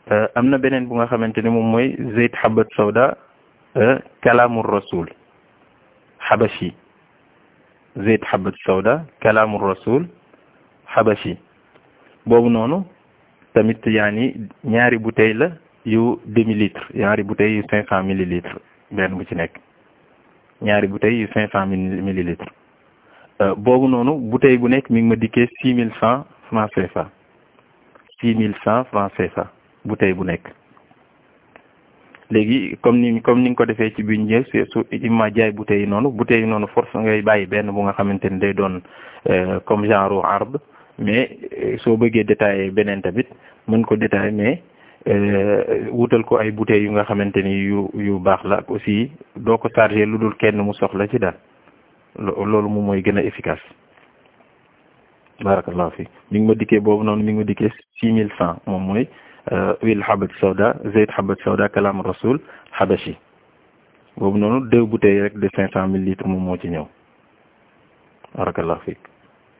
am na beneen bu nga xamante ni moom mooy zeyt habat sawda kalaamur rasul habashi zeyt habat sawda kalaamur rasul habashi boobu noonu tamit yaani ñaari bouteille la yu demi litre ñaari bouteille yu cinq cent millilitres benn bu ci nekk ñaari bouteille yu cinq cent millilitres boobu noonu bouteille bu nekk mi ngi ma dikkee six mille cent francs CFA six mille cent francs CFA bouteille bu nekk léegi comme ni comme ni nga ko defee ci biir njël su imma jaay bouteille yi noonu bouteille yi noonu force ngay bàyyi benn bu nga xamante ni day doon comme genre arbre mais soo bëggee détailler beneen tamit mën ko détailler mais wutal ko ay bouteilles yu nga xamante ni yu yu baax la ak aussi doo ko chargé lu dul kenn mu soxla ci daal loolu moom mooy gën a efficace barakallahu fi mi ngi ma dikkee boobu noonu mi ngi ma dikkee six mille cent moom mooy huile habat sawda zeyt habat sawda kalam rasul habashi boobu noonu deux bouteilles rek de cinq cent mille litres moom moo ci ñëw barakallahu fi